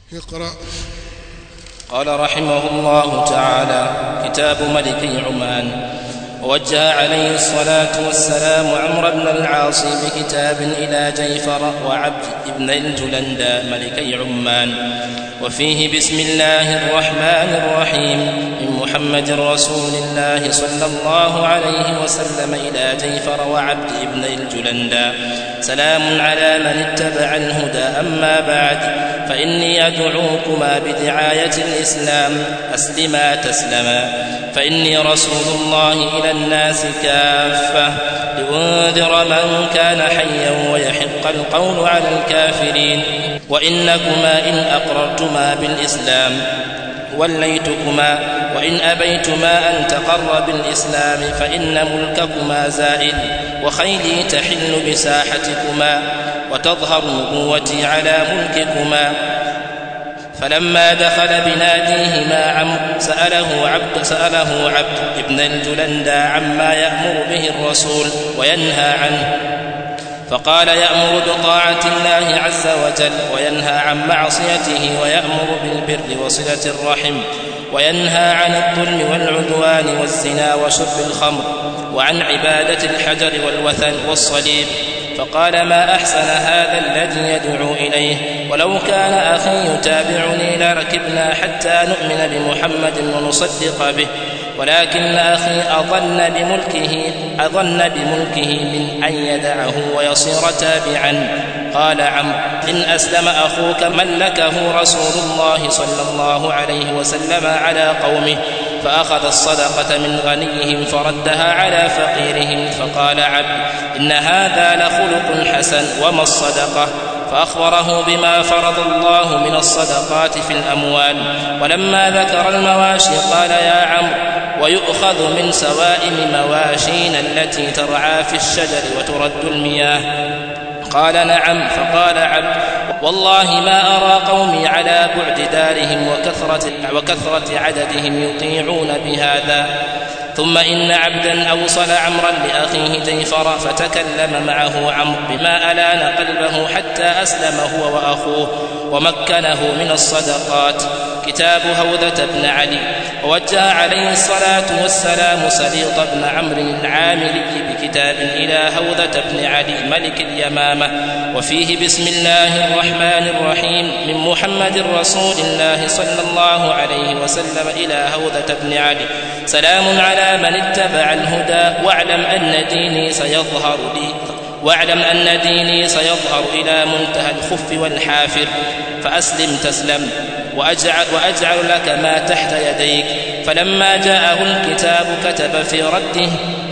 اقرأ قال رحمه الله تعالى كتاب ملك عمان ووجه عليه الصلاة والسلام عمرو بن العاص بكتاب إلى جيفر وعبد بن الجلندى ملكي عمان وفيه بسم الله الرحمن الرحيم من محمد رسول الله صلى الله عليه وسلم إلى جيفر وعبد بن الجلندى سلام على من اتبع الهدى أما بعد فإني أدعوكما بدعاية الإسلام أسلما تسلما فإني رسول الله إلى الناس كافة لأنذر من كان حيا ويحق القول على الكافرين وإنكما إن أقررتما بالإسلام وليتكما وإن أبيتما أن تقر بالإسلام فإن ملككما زائل وخيلي تحل بساحتكما وتظهر نبوتي على ملككما فلما دخل بناديهما عمرو سأله عبد سأله عبد ابن الجلندى عما يأمر به الرسول وينهى عنه فقال يأمر بطاعة الله عز وجل وينهى عن معصيته ويأمر بالبر وصلة الرحم وينهى عن الظلم والعدوان والزنا وشرب الخمر وعن عبادة الحجر والوثن والصليب فقال ما أحسن هذا الذي يدعو إليه ولو كان أخي يتابعني لركبنا حتى نؤمن بمحمد ونصدق به ولكن أخي أظن بملكه أظن بملكه من أن يدعه ويصير تابعا قال عمرو إن أسلم أخوك ملكه رسول الله صلى الله عليه وسلم على قومه فأخذ الصدقة من غنيهم فردها على فقيرهم فقال عبد إن هذا لخلق حسن وما الصدقة فأخبره بما فرض الله من الصدقات في الأموال ولما ذكر المواشي قال يا عمرو ويؤخذ من سوائم مواشينا التي ترعى في الشجر وترد المياه قال نعم فقال عبد والله ما أرى قومي على بعد دارهم وكثرة, وكثرة عددهم يطيعون بهذا ثم إن عبدا أوصل عمرا لأخيه جيفر فتكلم معه عمرو بما ألان قلبه حتى أسلم هو وأخوه ومكنه من الصدقات كتاب هوذة بن علي ووجه عليه الصلاة والسلام سليط بن عمرو العاملي بكتاب إلى هوذة بن علي ملك اليمامة وفيه بسم الله الرحمن الرحيم من محمد رسول الله صلى الله عليه وسلم إلى هوذة بن علي سلام على من اتبع الهدى واعلم أن ديني سيظهر لي واعلم أن ديني سيظهر إلى منتهى الخف والحافر فأسلم تسلم وأجعل, وأجعل لك ما تحت يديك فلما جاءه الكتاب كتب في رده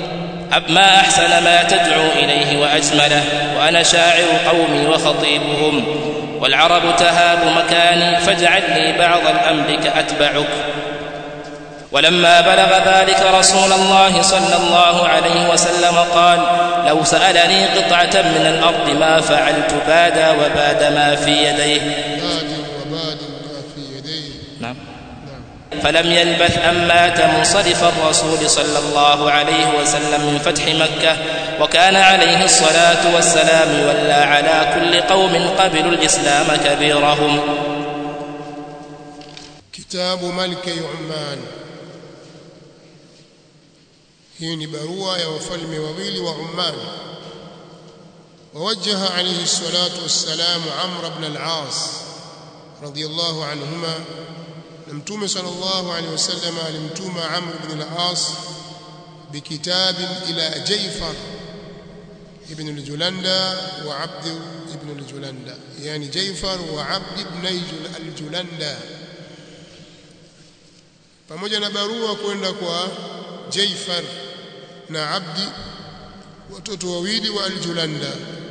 ما أحسن ما تدعو إليه وأجمله وأنا شاعر قومي وخطيبهم والعرب تهاب مكاني فاجعل لي بعض الأمر كأتبعك ولما بلغ ذلك رسول الله صلى الله عليه وسلم قال لو سألني قطعة من الأرض ما فعلت بادا وباد ما في يديه باد وباد ما في يديه نعم نعم فلم يلبث أن مات منصرف الرسول صلى الله عليه وسلم من فتح مكة وكان عليه الصلاة والسلام ولى على كل قوم قبلوا الإسلام كبيرهم كتاب ملك عمان hii ni barua ya wafalme wawili wa Umman ووجه عليه الصلاة والسلام عمرو بن العاص رضي الله عنهما نمتوم صلى الله عليه وسلم alimtuma عمرو بن العاص بكتاب إلى جيفر ابن الجلندة وعبد ابن الجلندة يعني جيفر وعبد ابن الجلندة pamoja na barua kwenda kwa Jaifar na Abdi watoto wawili wa Aljulanda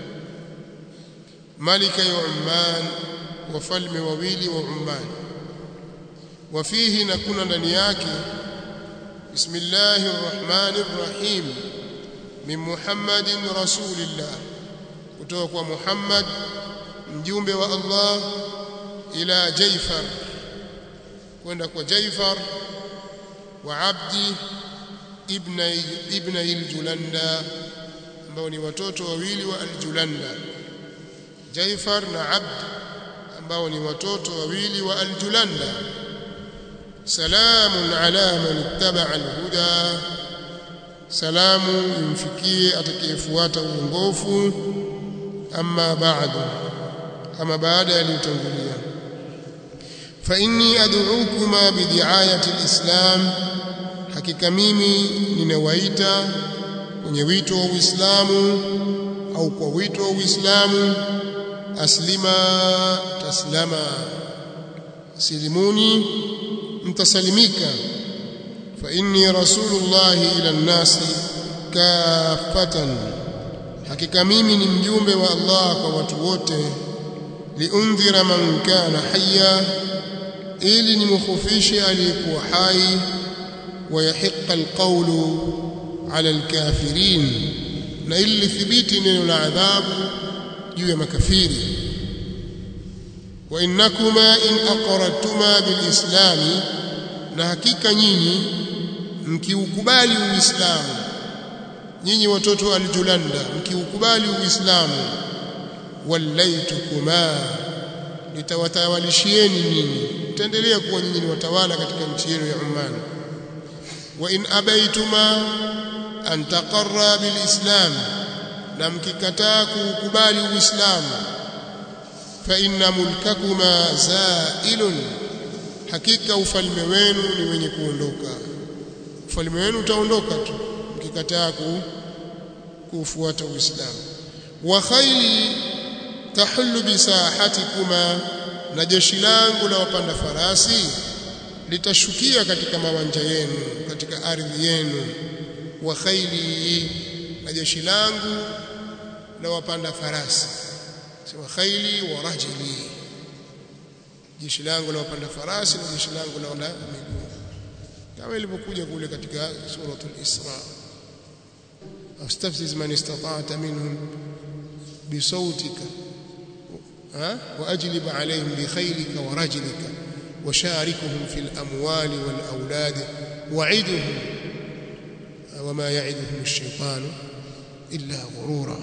malika ya Umman wafalme wawili wa Umman wafihi na kuna ndani yake bismillahir rahmanir rahim min Muhammadin rasulillah kutoka kwa Muhammad mjumbe wa Allah ila Jaifar kwenda kwa Jaifar wa Abdi ibn ibn al-Julanda ambao ni watoto wawili wa al-Julanda Jaifar na Abd ambao ni watoto wawili wa Al-Julanda salamun ala man ittaba'a al-huda salamu imfikie atakayefuata uongofu amma ba'du ama baada yaliyotangulia fa inni ad'ukuma bidi'ayati al-islam hakika mimi ninawaita kwenye wito wa Uislamu au kwa wito wa Uislamu aslima taslama silimuni mtasalimika fa inni rasulullah ila nnasi kafatan hakika mimi ni mjumbe wa Allah kwa watu wote liundhira man kana hayya ili nimkhufishe aliyekuwa hai ويحق القول على الكافرين na ili lithibiti neno la adhabu juu ya makafiri wa innakuma in aqradtuma bilislami na hakika nyinyi mkiukubali uislamu nyinyi watoto wa aljulanda mkiukubali uislamu wallaitukuma nitawatawalishieni nyinyi mtaendelea kuwa nyinyi ni watawala katika nchi yenu ya Oman wa in abaituma an taqarra bilislam na mkikataa kuukubali uislamu fa inna mulkakuma zailun hakika ufalme wenu ni wenye kuondoka ufalme wenu utaondoka tu mkikataa kuufuata uislamu wa khayli tahullu bisahatikuma na jeshi langu la wapanda farasi litashukia katika mawanja yenu katika ardhi yenu wa khayli na jeshi langu la wapanda farasi sema khayli wa rajili jeshi langu la wapanda farasi na jeshi langu la wana miguu kama ilivyokuja kule katika suratul Isra astafziz man istata'ta minhum bisautika واجلب عليهم بخيلك ورجلك وشاركهم في الاموال والاولاد وعدهم وما يعدهم الشيطان الا غرورا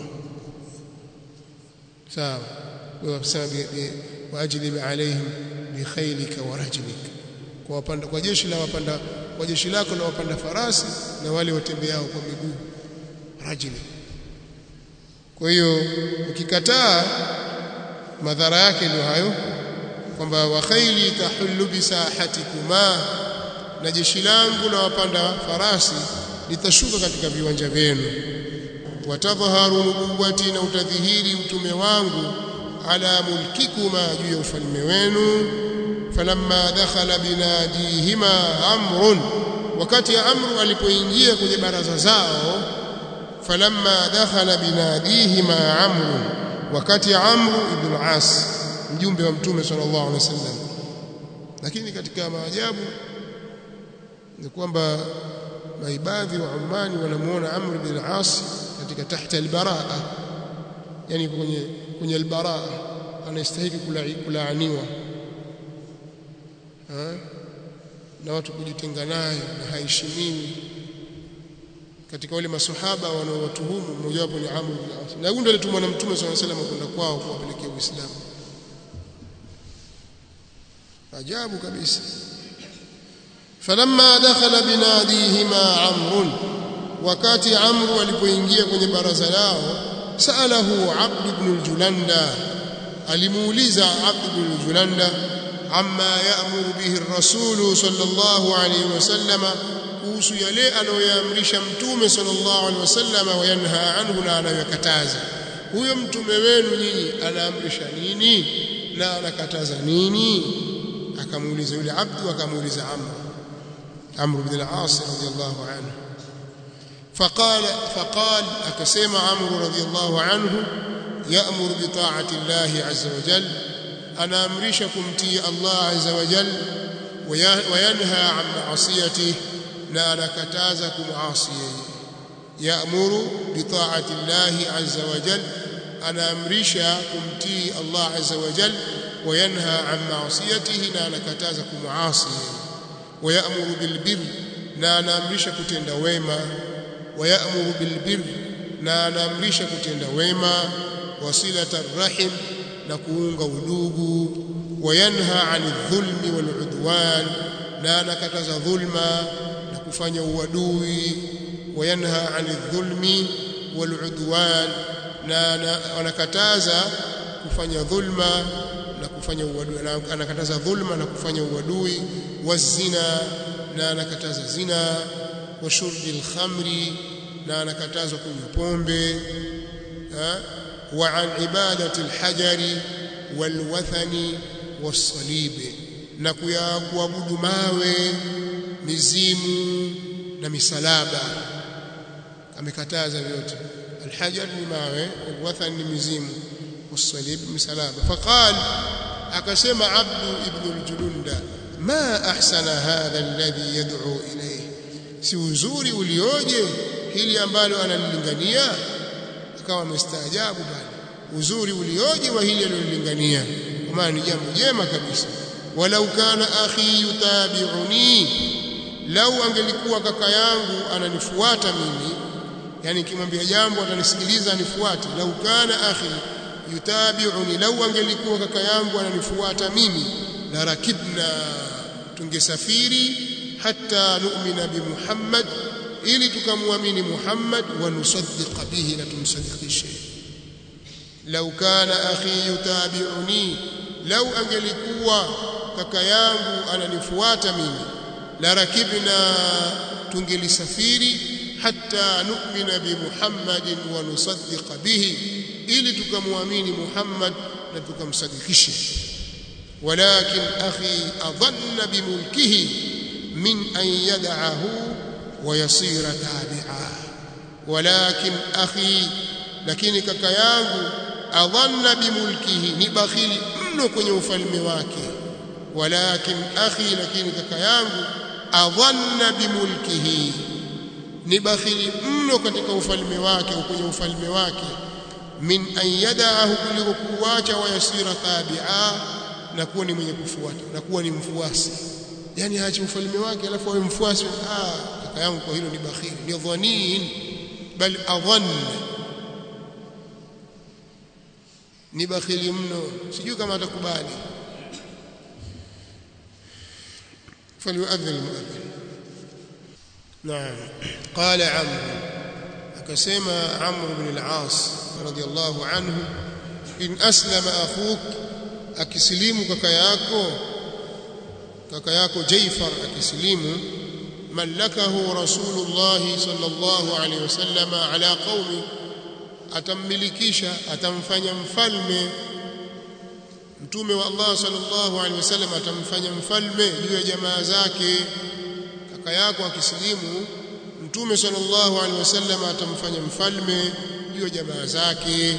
sawa wasema واجلب عليهم بخيلك ورجلك kwa wapanda kwa jeshi la wapanda kwa jeshi lako la wapanda farasi na wale watembeao kwa miguu rajili kwa hiyo ukikataa madhara yake ndio hayo kwamba wa khayli tahullu bisahatikuma na jeshi langu la wapanda farasi litashuka katika viwanja vyenu watadhharu nubuwati na utadhihiri utume wangu ala mulkikuma juu ya ufalme wenu falamma dakhala binadihima amrun wakati amru alipoingia kwenye baraza zao falamma dakhala binadihima amrun wakati amru ibn al-as mjumbe wa mtume sallallahu alaihi wasallam lakini katika maajabu ni kwamba maibadhi wa Umani wanamuona Amr bin al-As katika tahta al-baraa yani kwenye kwenye al-baraa anastahili kulaaniwa na watu kujitenga naye na haheshimiwi katika wale maswahaba wanaowatuhumu mmoja wapo ni Amr bin al-As na huyo ndiye alitumwa na mtume sallallahu alaihi wasallam kwenda kwao kuwapelekea Uislamu ajabu kabisa falamma dakhala binadihima amrun wakati amru alipoingia kwenye baraza lao saalahu abd ibn al-julanda alimuuliza abd ibn al-julanda amma ya'muru bihi ar-rasul sallallahu alayhi wasallam kuhusu yale anayoyaamrisha mtume sallallahu alayhi wasallam wayanha anhu na anayokataza huyo mtume wenu nyinyi anaamrisha nini na anakataza nini akamuuliza yule abdu akamuuliza amr amr ibn al-as radiyallahu anhu فقال فقال أكسم عمرو رضي الله عنه يأمر بطاعة الله عز وجل أنا أمرشكم تي الله عز وجل وينهى عن معصيته لا نكتازكم عاصيه يأمر بطاعة الله عز وجل أنا أمرشكم تي الله عز وجل وينهى عن معصيته لا نكتازكم عاصيه ويأمر بالبر لا نامرشك تند ويما ويأمر بالبر na anaamrisha kutenda wema wasilata rahim na kuunga udugu wayanha ani dhulmi waludwan na anakataza dhulma na kufanya uadui wayanha ani dhulmi waludwan na anakataza kufanya dhulma na kufanya uadui anakataza dhulma na kufanya uadui wazina na anakataza zina wa shurbi alkhamri na anakatazwa kunywa pombe wa an ibadati alhajari walwathani wasalibi na kuabudu mawe mizimu na misalaba amekataza vyote alhajar ni mawe walwathan ni mizimu wasalib misalaba faqal akasema abdu ibn aljulunda ma ahsana hadha alladhi yad'u ilayhi si uzuri ulioje hili ambalo analilingania akawa amestaajabu bali uzuri ulioje wa hili alilolingania kwa maana ni jambo jema kabisa walau kana akhi yutabi'uni lau angelikuwa kaka yangu ananifuata mimi yani nikimwambia jambo atanisikiliza anifuate lau kana akhi yutabi'uni lau angelikuwa kaka yangu ananifuata mimi la rakibna tungesafiri hatta nu'mina bi Muhammad ili tukamwamini Muhammad wa nusaddiq bihi na tumsadikishe lau kana akhi yutabi'uni lau angelikuwa kaka yangu ananifuata mimi la rakibna tungelisafiri hatta nu'mina bi Muhammadin wa nusaddiq bihi ili tukamwamini Muhammad na tukamsadikishe walakin akhi adhanna bimulkihi min an yad'ahu wa yasira tabi'a walakin akhi lakini kaka yangu adhanna bimulkihi ni bakhili mno kwenye ufalme wake walakin akhi lakini kaka yangu adhanna bimulkihi ni bakhili mno katika ufalme wake kwenye ufalme wake min an yada'ahu kuliko kuacha wa yasira tabi'a na kuwa ni mwenye kufuata na kuwa ni mfuasi yani aache ufalme wake alafu awe mfuasi ah kaka yangu kwa hilo ni bakhili ni dhanin bal adhann ni bakhili mno sijui kama atakubali فليؤذن المؤذن نعم قال عمرو akasema Amr ibn al-As radiyallahu anhu in aslama akhuk akisilimu kaka yako kaka yako Jaifar akisilimu mallakahu rasulullah sallallahu alayhi wasallam ala qaumi atammilikisha atamfanya mfalme mtume wa Allah sallallahu alaihi wasallam atamfanya mfalme juu ya jamaa zake kaka yako akisilimu mtume sallallahu alaihi wasallam atamfanya mfalme juu ya jamaa zake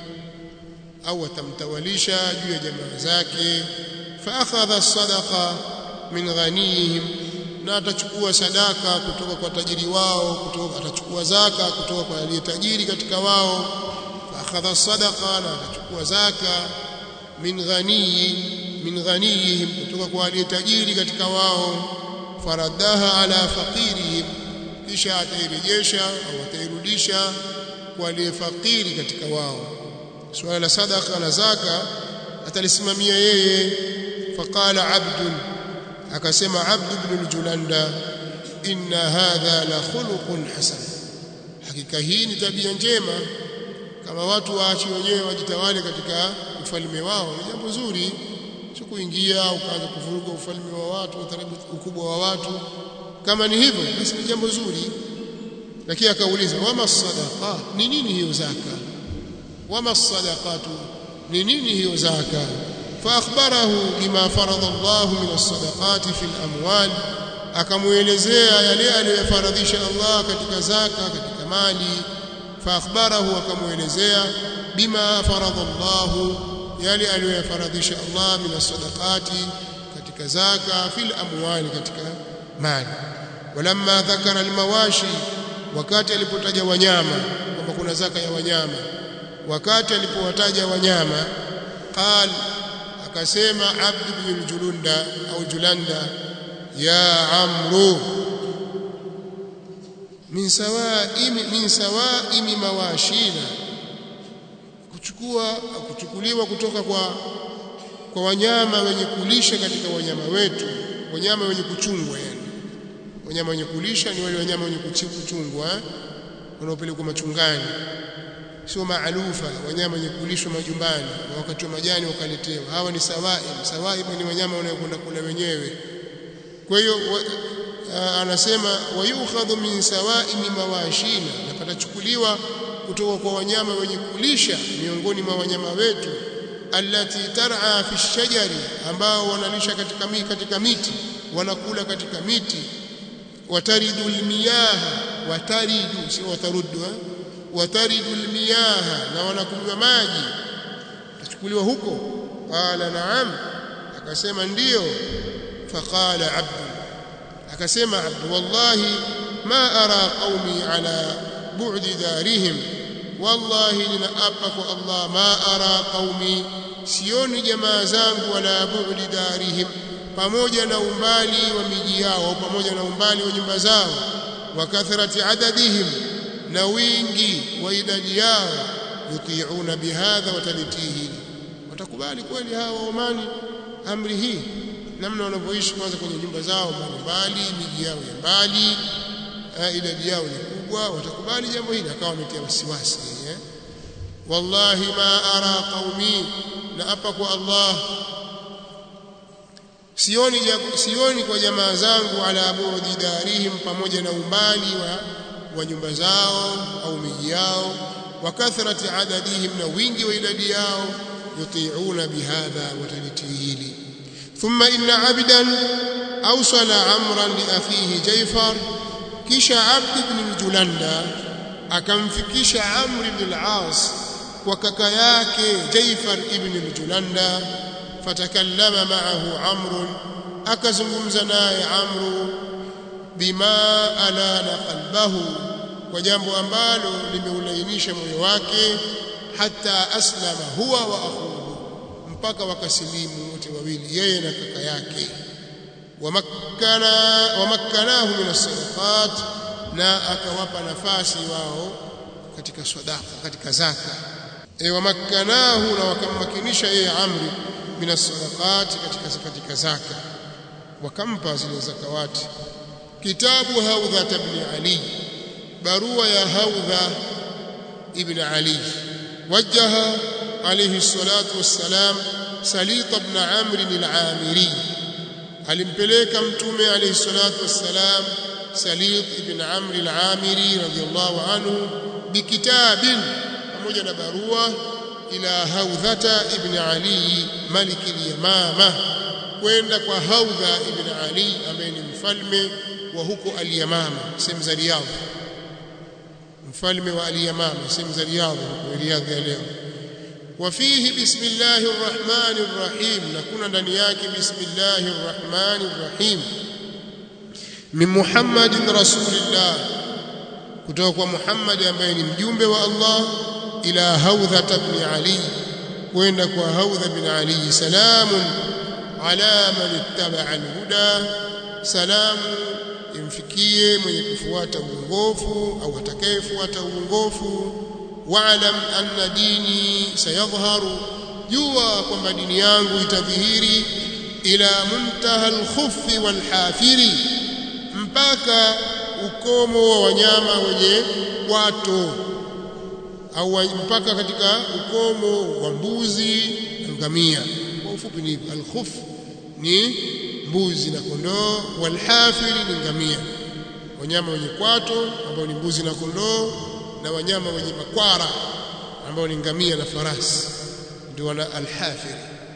au atamtawalisha juu ya jamaa zake fa akhadha sadaqa min ghanihim na atachukua sadaka kutoka kwa tajiri wao kutoka atachukua zaka kutoka kwa aliyetajiri katika wao fa akhadha sadaqa na atachukua zaka min ghaniyi min ghaniyihim kutoka kwa aliyetajiri katika wao faradaha ala faqirihim kisha atairejesha au atairudisha kwa aliyefakiri katika wao swala la sadaka na zaka atalisimamia yeye faqala abdun akasema abdu ibn al-julanda inna hadha la khuluqun hasan hakika hii ni tabia njema kama watu waachi wenyewe wajitawale katika ufalme wao ni jambo zuri sio kuingia ukaanza kuvuruga ufalme wa watu ukubwa wa watu kama ni hivyo basi ni jambo zuri lakini akauliza wama sadaqa ni nini hiyo zaka wama sadaqatu ni nini hiyo zaka فاخبره بما فرض الله من الصدقات في الاموال akamuelezea yale aliyofaradhisha Allah katika zaka katika mali فاخبره akamuelezea bima faradha Allah yale aliyofaradhisha Allah min as-sadaqati katika zaka fil amwali katika mali walamma dhakara al-mawashi wakati alipotaja wanyama kwamba kuna zaka ya wanyama wakati alipowataja wanyama qal akasema abd ibn julunda au julanda ya amru min sawaimi min sawaimi mawashina kuchukua kuchukuliwa kutoka kwa kwa wanyama wenye kulisha katika wanyama wetu wanyama wenye kuchungwa yani wanyama wenye kulisha ni wale wanyama wenye kuchungwa eh? wanaopelekwa machungani sio maalufa wanyama wenye kulishwa majumbani na wakati wa majani wakaletewa hawa ni sawaib sawaib ni wanyama wanaokwenda kula wenyewe kwa hiyo anasema wayukhadhu min sawaimi mawashina na patachukuliwa kutoka kwa wanyama wenye kulisha miongoni mwa wanyama wetu allati tar'a fi shajari ambao wanalisha katika miti katika miti wanakula katika miti wataridu almiyaha wataridu si wataruddu wataridu almiyaha na wanakunywa maji tachukuliwa huko qala na'am akasema ndiyo faqala abdu akasema abdu wallahi ma ara qaumi ala bu'di darihim wallahi ninaapa kwa Allah ma ara qaumi sioni jamaa zangu wala bu'di darihim pamoja na umbali wa miji yao pamoja na umbali wa nyumba zao wa kathrati adadihim na wingi wa idadi yao yuti'una bihadha watalitihi watakubali kweli hawa Omani amri hii namna wanavyoishi kwanza kwenye nyumba zao mbalimbali miji yao ya mbali idadi yao ni kubwa watakubali jambo hili akawa ametia wasiwasi eh wallahi ma ara qaumi na apa kwa Allah sioni sioni kwa jamaa zangu ala budi darihim pamoja na umbali wa, wa nyumba zao au miji yao wa kathrati adadihim na wingi wa idadi yao yuti'una bihadha watalitihili thumma inna abdan awsala amran li akhihi jayfar kisha abd ibn julanda akamfikisha amr ibn al-as kwa kaka yake jayfar ibn julanda fatakallama ma'ahu amr akazungumza naye amru bima alana qalbahu kwa jambo ambalo limeulainisha moyo wake hata aslama huwa wa akhuhu mpaka wakasilimu wote wawili yeye na kaka yake wamakkana wamakkanahu min as-sadaqat na akawapa nafasi wao katika sadaqa katika zaka e wamakkanahu na wakammakinisha yeye amri min as-sadaqat katika katika zaka wakampa zile zakawati kitabu haudha ibn ali barua ya haudha ibn ali وجه عليه الصلاة والسلام سليط بن عمرو العامري alimpeleka mtume alayhi salatu wassalam Salit ibn Amr al-Amiri radiyallahu anhu bikitabin pamoja na barua ila Haudhata ibn Ali malik al-Yamama kwenda kwa Haudha ibn Ali ambaye ni mfalme wa huko al-Yamama sehemu za Riyadh mfalme wa al-Yamama sehemu za Riyadh huko Riyadh ya leo وفيه بسم الله الرحمن الرحيم نكون ndani yake بسم الله الرحمن الرحيم من محمد رسول الله kutoka kwa Muhammad ambaye ni mjumbe wa Allah ila Haudha ibn Ali kwenda kwa Haudha ibn Ali salamun ala man ittaba al-huda salamu imfikie mwenye kufuata uongofu au atakayefuata uongofu wa'lam anna dini sayadhharu jua kwamba dini yangu itadhihiri ila muntaha al-khuffi wal-hafiri mpaka ukomo wa wanyama wenye kwato au mpaka katika ukomo wa mbuzi na ngamia kwa ufupi ni al-khuff ni mbuzi na kondoo wal-hafiri ni ngamia wanyama wenye kwato ambao ni mbuzi na kondoo na wanyama wenye makwara ambao ni ngamia na farasi ndio wana alhafir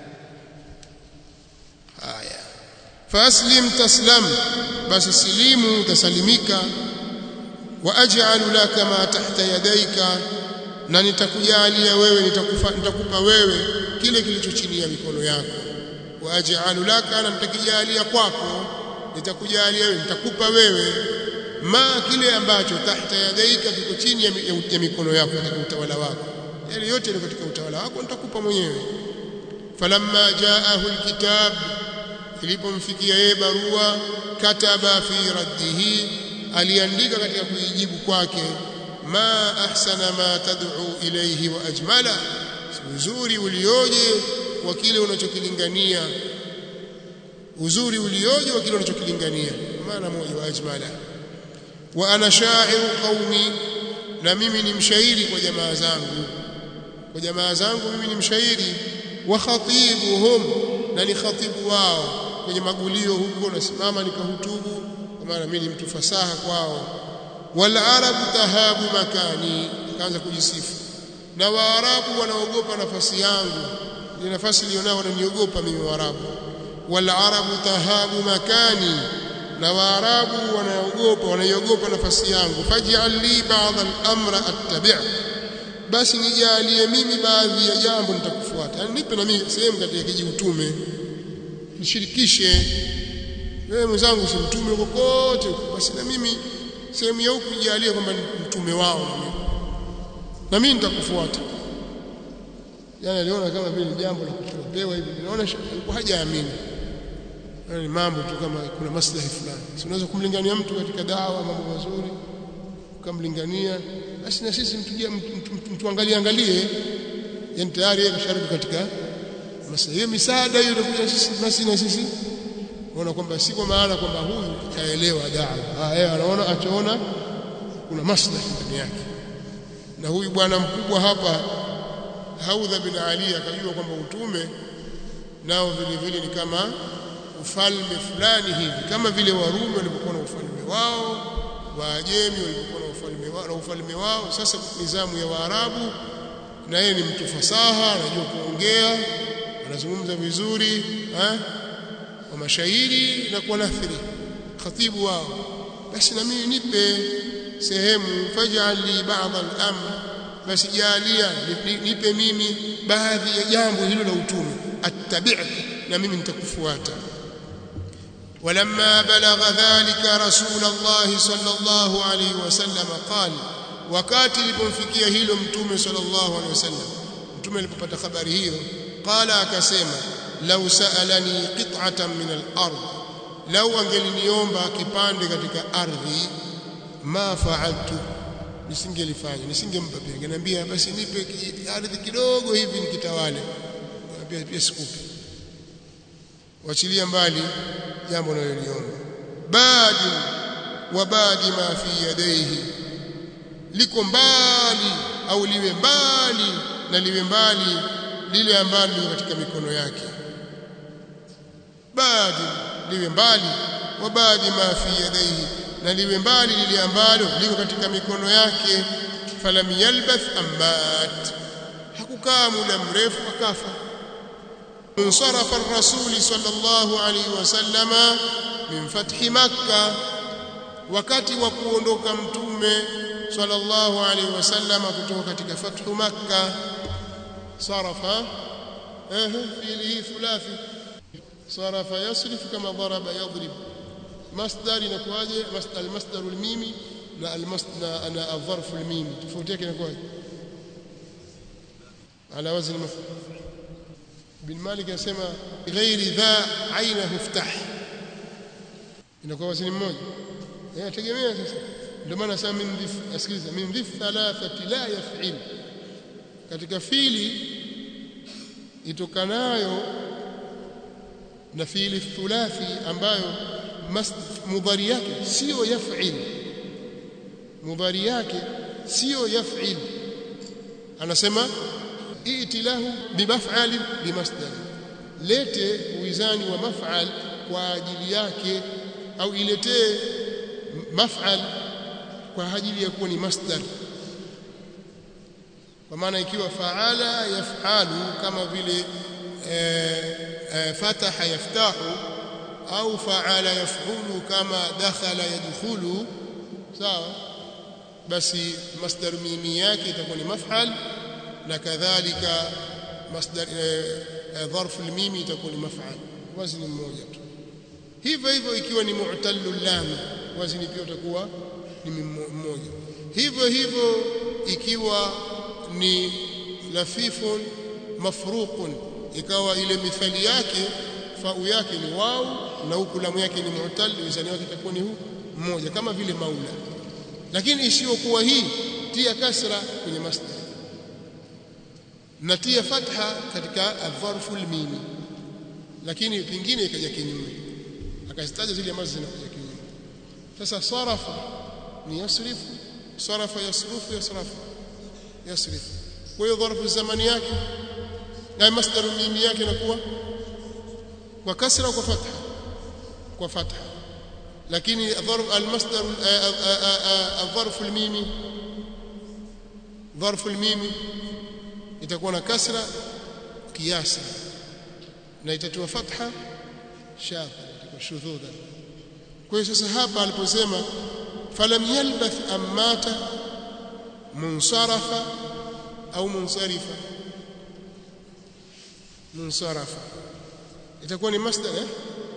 haya faslim taslam basi silimu utasalimika wa aj'alu laka ma tahta yadayka na nitakujalia wewe nitakufa nitakupa wewe kile kilicho chini ya mikono yako wa aj'alu laka na nitakijalia kwako nitakujalia wewe nitakupa wewe ma kile ambacho tahta yadaika kiko chini ya mikono yako katika utawala wako yale yote ni katika utawala wako nitakupa mwenyewe falamma jaahu alkitab ilipomfikia yeye barua kataba fi raddihi aliandika katika kuijibu kwake ma ahsana ma tad'u ilayhi wa ajmala uzuri ulioje wa kile unachokilingania uzuri ulioje wa kile unachokilingania maana moja wa ajmala wa ana sha'iru qaumi na mimi ni mshairi kwa jamaa zangu kwa jamaa zangu mimi ni mshairi wa khatibuhum na ni khatibu wao kwenye magulio huko nasimama nikahutubu kwa maana mimi ni mtu fasaha kwao wal arabu tahabu makani akaanza kujisifu na waarabu wanaogopa nafasi yangu ile nafasi ilionao wananiogopa mimi waarabu wal arabu tahabu makani na waarabu wanaogopa wanaiogopa nafasi yangu faj'al li ba'd al-amra attabi' basi nijalie mimi baadhi ya jambo nitakufuata yani nipe na mimi sehemu katika kiji utume nishirikishe wewe mwenzangu si mtume kokote basi na mimi sehemu ya huku nijalie kwamba mtume wao na mimi nitakufuata yani aliona kama vile jambo la kupewa hivi naona alikuwa hajaamini ni mambo tu kama kuna maslahi fulani si unaweza kumlingania mtu katika dawa mambo mazuri ukamlingania basi na sisi mtuangalie angalie yani tayari yeye kashariki katika maslahi hiyo misaada hiyo inakuja sisi basi na sisi unaona kwamba si kwa maana kwamba huyu kaelewa dawa ah yeye anaona achoona kuna maslahi ndani yake na huyu bwana mkubwa hapa Haudha bin Ali akajua kwamba utume nao vile vile ni kama ufalme fulani hivi kama vile Warumi walipokuwa na ufalme wao Waajemi walipokuwa na ufalme wao na ufalme wao sasa nizamu ya Waarabu na yeye ni mtu fasaha anajua kuongea anazungumza vizuri eh kwa mashairi na kwa nathri khatibu wao basi na mimi nipe sehemu faj'al li ba'd al-amr basi jalia nipe mimi baadhi ya jambo hilo la utume attabi'ka na mimi nitakufuata ولما بلغ ذلك رسول الله صلى الله عليه وسلم قال wakati ilipomfikia hilo mtume sallallahu alaihi wasallam mtume alipopata habari hiyo qala akasema law sa'alani qit'atan min al-ard law angeliniomba kipande katika ardhi ma fa'altu nisingelifanya nisingempa pia ngeniambia basi nipe ardhi kidogo hivi nikitawale pia pia sikupi wachilia mbali jambo unaloliomba badi wa badi ma fi yadayhi liko mbali au liwe mbali na liwe mbali lile ambalo liko katika mikono yake badi liwe mbali wa badi ma fi yadayhi na liwe mbali lile ambalo liko katika mikono yake falam yalbath ammat hakukaa muda mrefu akafa انصرف الرسول صلى الله عليه وسلم من فتح مكة wakati wa kuondoka mtume sallallahu alaihi wasallam kutoka katika fathu makka sarafa eh fihi thulathi sarafa yasrif kama daraba yadrib masdar inakuwaje masdar almasdar almimi na almasdar ana adharf almimi tofauti yake inakuwaje ala wazn maf'ul bin Malik anasema ghairi dha ainahu iftah inakuwa wazini mmoja inategemea sasa ndio maana sasa min dhif asikiliza min dhif thalathati la yaf'il katika fili itokanayo na fiili thulathi ambayo mudhari yake sio yaf'il mudhari yake sio yaf'il anasema iti lahu bimaf'al bimasdar lete uwizani wa maf'al kwa ajili yake au iletee maf'al kwa ajili ya kuwa ni masdar kwa maana ikiwa fa'ala yaf'alu kama vile fataha yaftahu au fa'ala yaf'ulu kama dakhala yadkhulu sawa basi masdar mimi yake itakuwa ni maf'al na kadhalika masdar dharf almimi itakuwa ni maf'al wazni mmoja tu hivyo hivyo ikiwa ni mu'tallu lam wazni pia utakuwa ni mmoja hivyo hivyo ikiwa ni lafifun mafruqun ikawa ile mithali yake fau yake ni wau na huku lamu yake ni mu'tal wizani wake itakuwa ni huu mmoja kama vile maula lakini isiyokuwa hii tia kasra kwenye masdar natia fatha katika adharfu almimi lakini pingine ikaja kinyume akazitaja zile ambazo zinakuja kinyume sasa sarafa ni yasrifu sarafa yasrufu yasrafu yasrifu kwa hiyo dharfu zamani yake na masdaru mimi yake inakuwa kwa kasra kwa fatha kwa fatha lakini dharf almasdar الظرف الميمي ظرف الميمي itakuwa na kasra kiasi na itatiwa fatha shadha itakuwa shudhudha kwa hiyo sasa hapa aliposema falam yalbath amata munsarafa au munsarifa munsarafa itakuwa ni masdar eh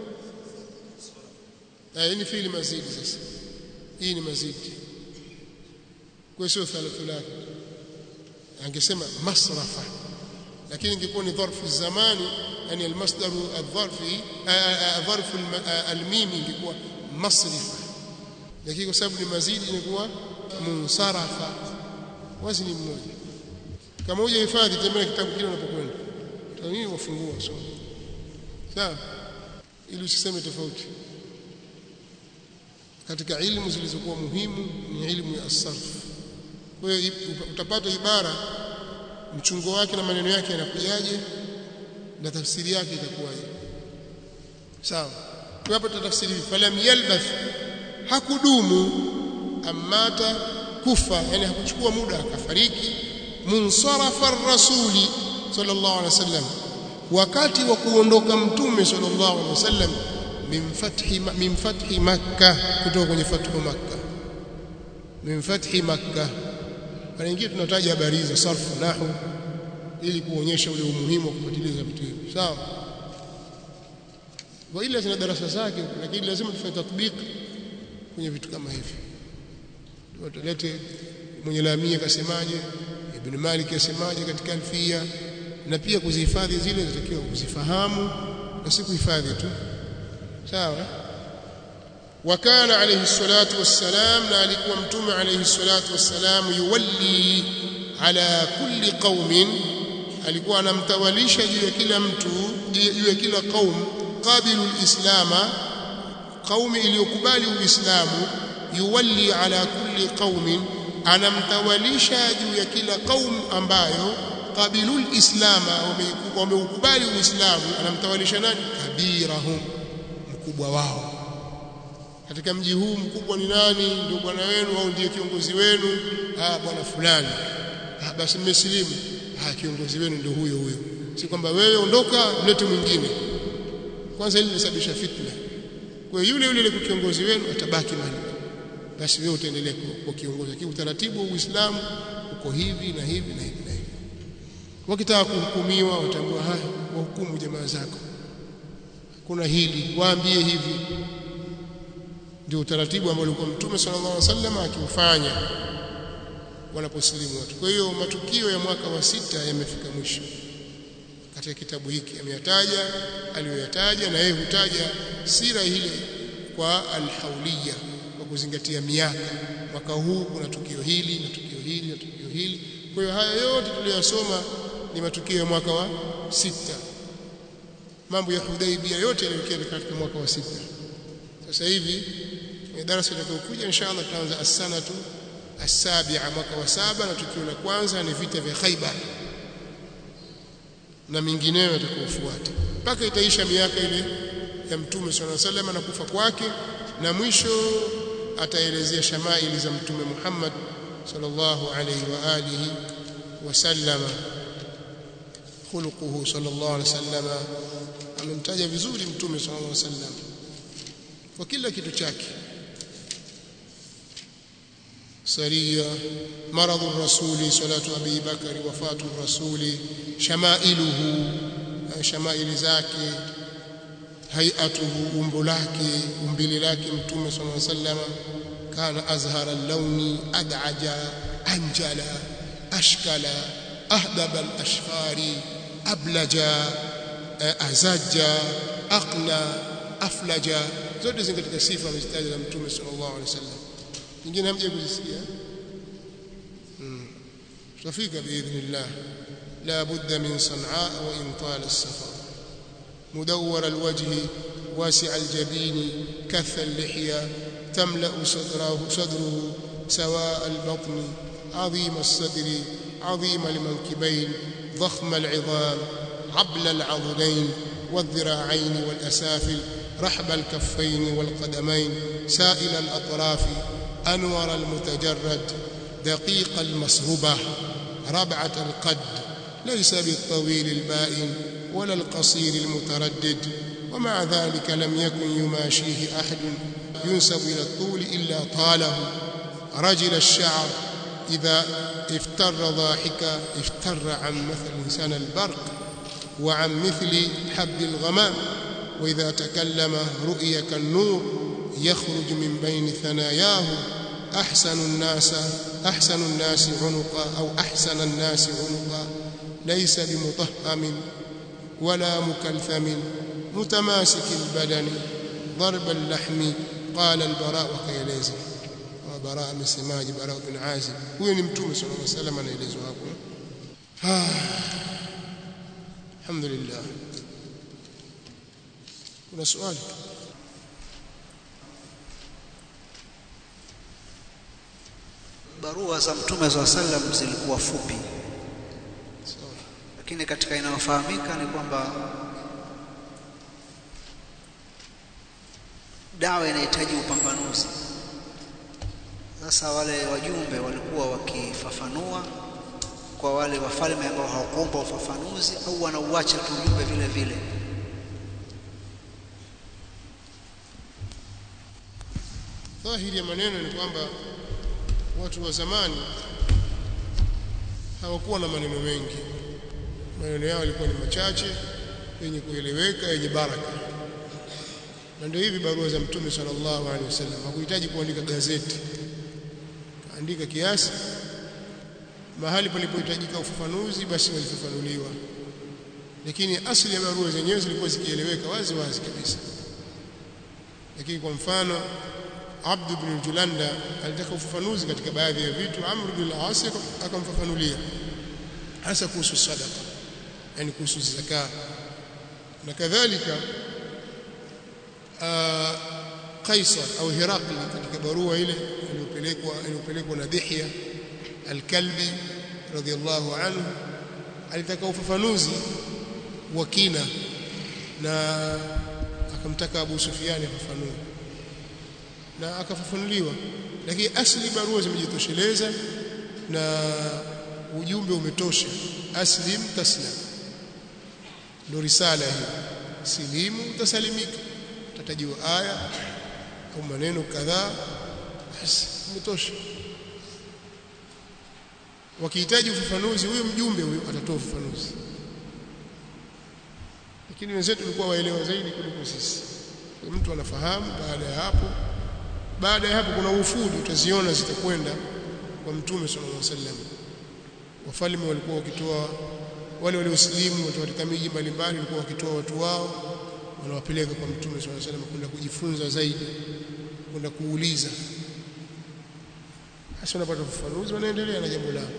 hii ni fiili mazidi sasa hii ni mazidi kwa sio thalathulaki angesema masrafa lakini ingekuwa ni dharfu zamani yani almasdar adharfi dharfu almimi ingekuwa masrifa lakini kwa sababu ni mazidi inakuwa munsarafa wazni mmoja kama huja hifadhi tembea kitabu kile unapokwenda tawii wafungua soma sawa ili usiseme tofauti katika ilmu zilizokuwa muhimu ni ilmu ya asarf kwa hiyo utapata ibara mchungo wake na maneno yake yanakujaje na tafsiri yake itakuwaje sawa kwa hapo tutafsiri falam yalbath hakudumu amata kufa yani hakuchukua muda akafariki munsarafa rasuli sallallahu alaihi wasallam wakati wa kuondoka mtume sallallahu alaihi wasallam min fathi min fathi makkah kutoka kwenye fathu makkah min fathi makkah mara nyingine tunataja habari za sarfu nahu ili kuonyesha ule umuhimu wa kufuatiliza vitu hivi sawa kwa ile zina darasa zake lakini lazima tufanye tatbiki kwenye vitu kama hivi tulete mwenye lamia kasemaje ibn malik kasemaje katika alfia na pia kuzihifadhi zile zinatakiwa kuzifahamu na si kuhifadhi tu sawa وكان عليه الصلاة والسلام نالكوا متوم عليه الصلاة والسلام يولي على كل قوم alikuwa anamtawalisha juu ya kila mtu juu ya kila qaum qabilu alislama qaumi iliyokubali uislamu yuwalli ala kulli qaumin anamtawalisha juu ya kila qaum ambayo qabilu alislama wameukubali uislamu anamtawalisha nani kabirahum mkubwa wao katika mji huu mkubwa ni nani ndio bwana wenu au ndiye kiongozi wenu ah bwana fulani ah basi mmesilimu ah kiongozi wenu ndio huyo huyo si kwamba wewe ondoka mlete mwingine kwanza hili linasababisha fitna kwa yule yule ile kiongozi wenu atabaki mahali basi wewe utaendelea kuwa kiongozi lakini utaratibu wa Uislamu uko hivi na hivi na hivi na hivi wakitaka kuhukumiwa watambua haya wahukumu jamaa zako kuna hili waambie hivi ndio utaratibu ambao ulikuwa Mtume sallallahu alaihi wasallam akiufanya wanaposilimu watu. Kwa hiyo matukio ya mwaka wa sita yamefika mwisho katika kitabu hiki, ameyataja aliyoyataja, na yeye hutaja sira ile kwa alhauliya, kwa kuzingatia miaka. Mwaka huu kuna tukio hili na tukio hili na tukio hili. Kwa hiyo haya yote tuliyosoma ni matukio ya mwaka wa sita. Mambo ya Hudaibia yote yaliyokuwa katika mwaka wa sita. Sasa hivi kwenye darasa litakayokuja inshallah tutaanza as-sanatu as-sabi'a mwaka wa saba na tukio la kwanza ni vita vya Khaibar na mingineyo yatakayofuata mpaka itaisha miaka ile ya mtume sallallahu alaihi wasallam na kufa kwake na mwisho ataelezea shamaili za mtume Muhammad sallallahu alaihi wa alihi wasallama khuluquhu sallallahu alaihi wasallam amemtaja vizuri mtume sallallahu alaihi wasallam kwa kila kitu chake سرية مرض الرسول صلاة أبي بكر وفاة الرسول شمائله شمائل زاكي هيئته أمبلاكي أمبللاكي متوم صلى الله عليه وسلم كان أزهر اللون أدعج أنجل أشكل أهدب الأشفار أبلج أزج أقنى أفلج zote zingine katika sifa amezitaja na mtume sallallahu alaihi wasallam nyingine hamje kuzisikia mm. tutafika biidhnillah لا بد من صنعاء وإن طال السفر مدور الوجه واسع الجبين كث اللحية تملأ صدره, صدره سواء البطن عظيم الصدر عظيم المنكبين ضخم العظام عبل العضدين والذراعين والأسافل رحب الكفين والقدمين سائل الأطراف أنور المتجرد دقيق المصهبة ربعة القد ليس بالطويل البائن ولا القصير المتردد ومع ذلك لم يكن يماشيه أحد ينسب إلى الطول إلا طاله رجل الشعر إذا افتر ضاحكا افتر عن مثل إنسان البرق وعن مثل حب الغمام وإذا تكلم رؤي كالنور يخرج من بين ثناياه أحسن الناس أحسن الناس عنقا أو أحسن الناس عنقا ليس بمطهم ولا مكلثم متماسك البدن ضرب اللحم قال البراء وكيلeza وبراء amesemaje Bara bin Azib huyo ni mtume sallallahu alaihi wasallam anaelezwa hapo alhamdulillah kuna swali barua za mtume za sallam zilikuwa fupi lakini katika inayofahamika ni kwamba dawa inahitaji upambanuzi sasa wale wajumbe walikuwa wakifafanua kwa wale wafalme ambao hawakuomba ufafanuzi au wanauacha tu ujumbe vile vile dhahiri ya maneno ni kwamba watu wa zamani hawakuwa na maneno mengi maneno yao yalikuwa ni machache yenye kueleweka yenye baraka na ndio hivi barua za mtume sallallahu alaihi wasallam hakuhitaji kuandika gazeti kaandika kiasi mahali palipohitajika ufafanuzi basi walifafanuliwa lakini asili ya barua zenyewe zilikuwa zikieleweka wazi wazi kabisa lakini kwa mfano Abd ibn Julanda alitaka ufafanuzi katika baadhi ya vitu Amr ibn al-As akamfafanulia hasa kuhusu sadaqa yani kuhusu zaka na kadhalika Kaisar au Herakli katika barua ile iliyopelekwa iliyopelekwa na Dihya al-Kalbi radhiyallahu anhu alitaka ufafanuzi wa kina na akamtaka Abu Sufyan afafanue na akafafanuliwa lakini asli barua zimejitosheleza na ujumbe umetosha aslim taslam ndio risala hii silimu utasalimika utatajiwa aya au maneno kadhaa basi umetosha wakihitaji ufafanuzi huyo mjumbe huyo atatoa ufafanuzi lakini wenzetu walikuwa waelewa zaidi kuliko sisi mtu anafahamu baada ya hapo baada ya hapo kuna ufudi utaziona zitakwenda kwa mtume sallallahu alaihi wasallam wafalme walikuwa wakitoa wale waliosilimu watu katika miji mbalimbali walikuwa wakitoa watu wao wanawapeleka kwa mtume sallallahu alaihi wasallam kwenda kujifunza zaidi kwenda kuuliza hasa wanapata ufafanuzi wanaendelea na jambo lao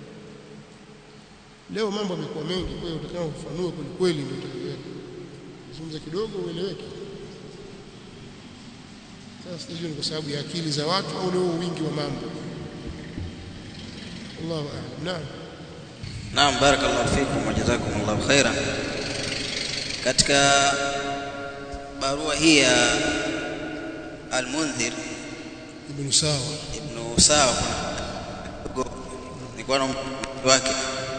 leo mambo yamekuwa mengi kwa hiyo utakao ufafanue kweli kweli ndio utaeleweka zungumza kidogo ueleweke sasa sijui ni kwa sababu ya akili za watu au leo wingi wa mambo Allahu a'lam naam Naam, barakallahu fikum wa jazakumullahu khairan. Katika barua hii ya Al-Mundhir ibn sawa ibn Sawa nilikuwa na wake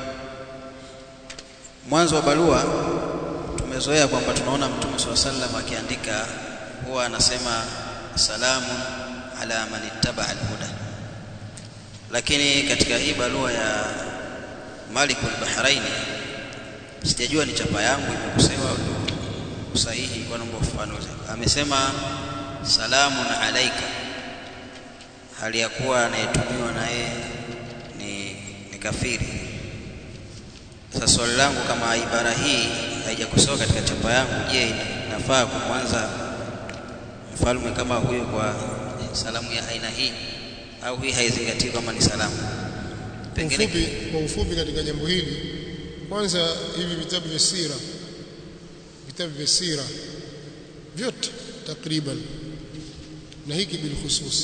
mwanzo wa barua tumezoea kwamba tunaona Mtume swalla sallam akiandika huwa anasema salamu ala man ittaba al-huda, lakini katika hii barua ya Malik al-Bahraini sijajua ni chapa yangu imekosewa au usahihi, kwa naomba ufafanuzi. Amesema salamun alaika, hali ya kuwa anayetumiwa naye ni, ni kafiri. Sasa swali langu kama ibara hii haijakosewa katika chapa yangu, je, nafaa kumwanza mfalme kama huyo kwa salamu ya aina hii au hii haizingatiwi kama ni salamu? Kwa ufupi, kwa ufupi katika jambo hili kwanza hivi vitabu vya sira vitabu vya sira vyote takriban na hiki bilkhusus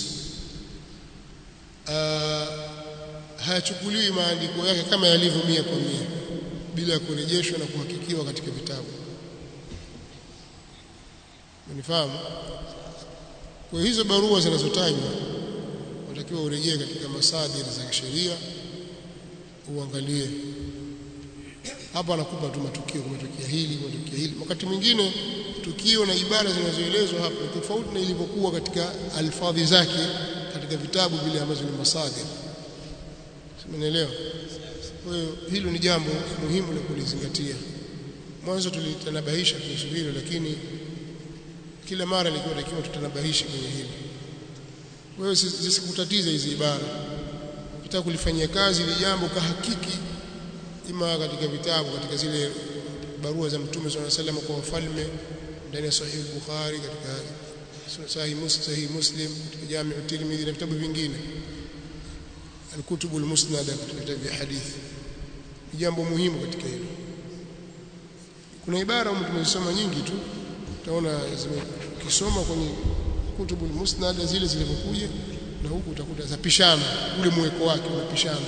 hayachukuliwi maandiko yake kama yalivyo mia kwa mia bila ya kurejeshwa na kuhakikiwa katika vitabu unifahamu kwa hizo barua zinazotajwa unatakiwa urejee katika masadir za sheria uangalie hapa anakupa tu matukio kumetokea hili kumetokea hili wakati mwingine tukio na ibara zinazoelezwa hapa ni tofauti na ilivyokuwa katika alfadhi zake katika vitabu vile ambazo ni masadir Umeelewa? Kwa hiyo hilo ni jambo muhimu la kulizingatia. Mwanzo tulitanabahisha kuhusu hilo lakini kila mara ilikuwa takiwa tutanabahishe kwenye hili. Kwa hiyo zisikutatize hizi ibara. Ukitaka kulifanyia kazi ili jambo kahakiki ima katika vitabu katika zile barua za Mtume swalla salam kwa wafalme ndani ya Sahih Bukhari katika Sahih Muslim, Sahih Muslim katika Jami' at-Tirmidhi na vitabu vingine الكتب المسندة katika vitabu vya hadithi ni jambo muhimu katika hilo kuna ibara humu tumezisoma nyingi tu utaona ukisoma kwenye kutubu musnada zile zilivyokuja na huku utakuta zapishana ule mweko wake unapishana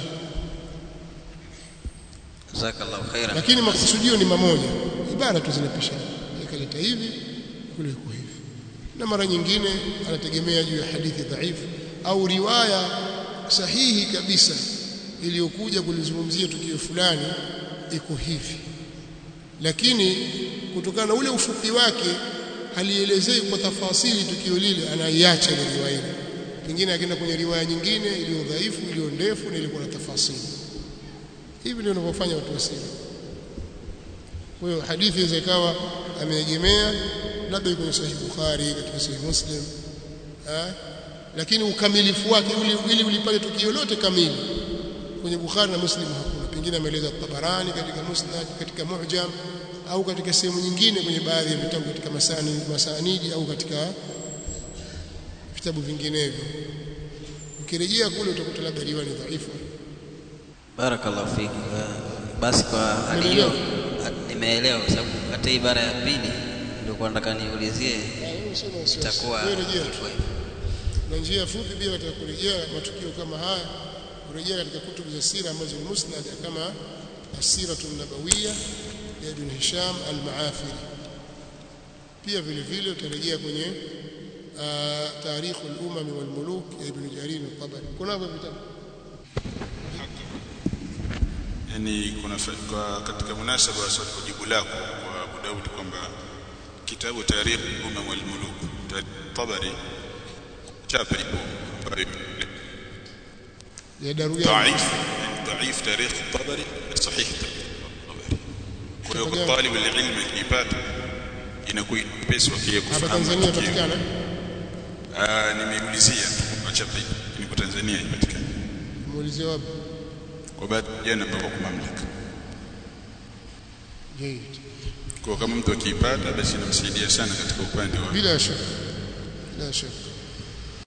jazakallahu khairan lakini makusudio ni mamoja ibara tu zinapishana ikaleta hivi kule iko hivi na mara nyingine anategemea juu ya hadithi dhaifu au riwaya sahihi kabisa iliyokuja kulizungumzia tukio fulani iko hivi lakini kutokana na ule ufupi wake halielezei kwa tafasili tukio lile anaiacha ile riwaya ile pengine akaenda kwenye riwaya nyingine iliyo dhaifu iliyo ndefu na ilikuwa na tafasili hivi ndio wanavyofanya watu wa siri kwa hiyo hadithi inaweza ikawa ameegemea labda kwenye sahihi Bukhari katika sahihi Muslim ha? lakini ukamilifu wake ili ulipate tukio lote kamili kwenye Bukhari na Muslim hakuna pengine ameeleza Tabarani katika Musnad katika Mu'jam au katika sehemu nyingine kwenye baadhi ya vitabu katika masani masanidi au katika vitabu vinginevyo ukirejea kule utakuta labda riwaya ni dhaifu barakallahu fiki basi kwa hali hiyo nimeelewa kwa sababu hata ibara ya pili ndio nataka niulizie itakuwa rejea hivyo tu na njia fupi pia katika kurejea matukio kama haya kurejea katika kutubu za sira ambazo ni musnad kama asiratu nabawiyya ya Ibn Hisham al-Maafiri pia vile vile utarejea kwenye tarikh al-umam wal muluk ya Ibn Jarir al-Tabari kuna hivyo vitabu yani kuna fa- kwa katika munasaba wa swali jibu lako kwa Abu Daud kwamba kitabu Tarikh Umam wal Muluk ta- Tabari chapa ipo ambayo ya Daruyani ضعيف يعني ضعيف تاريخ الطبري صحيح تاريخ الطبري kwa hiyo kwa talib alilm akipata inakuwa pesa wakia hapa kufahamu Tanzania matukio. patikana ah nimeulizia kwa chapa ni kwa Tanzania ipatikana muulize wapi kwa baadhi jana mpaka kwa mamlaka Jayyid kwa kama mtu akiipata basi inamsaidia sana katika upande wa bila shaka bila shaka